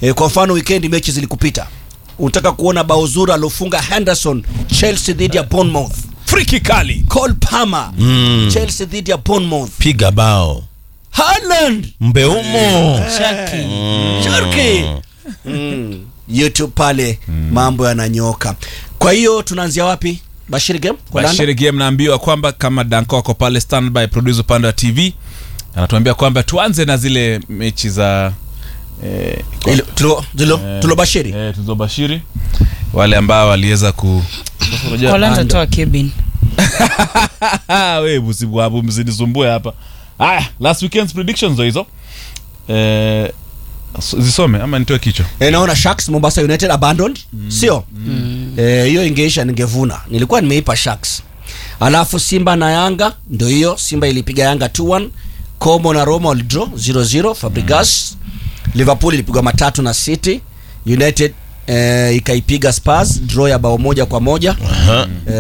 e, kwa mfano weekend mechi zilikupita unataka kuona bao zuri aliofunga henderson chelsea dhidi ya bournemouth friki kali cole palmer Mm. chelsea dhidi ya bournemouth piga bao Haaland mbeumo Sharky. Sharky. Mm. youtube pale mambo yananyoka kwa hiyo tunaanzia wapi bashiri game Kwa Landa? bashiri game naambiwa kwamba kama danko ako pale standby producer upande wa tv anatuambia kwamba tuanze na zile mechi za eh, kwa- Ile- tulo- tulo- eh, tulobashiri eh, tulizobashiri wale ambao waliweza ku Sasa unajua- Kolanda toa Kevin. Ah, we msibuabu msinisumbue hapa haya last weekend's predictions ndo hizo eh, s- zisome ama nitoe kichwa e, naona sharks mombasa united abandoned sio Eh, hiyo ingeisha ningevuna nilikuwa nimeipa sharks alafu simba na yanga ndio hiyo simba ilipiga yanga 2-1 como na roma walidraw 0-0 fabrigas liverpool ilipigwa matatu na city united eh, ikaipiga spurs draw ya bao moja kwa moja Aha.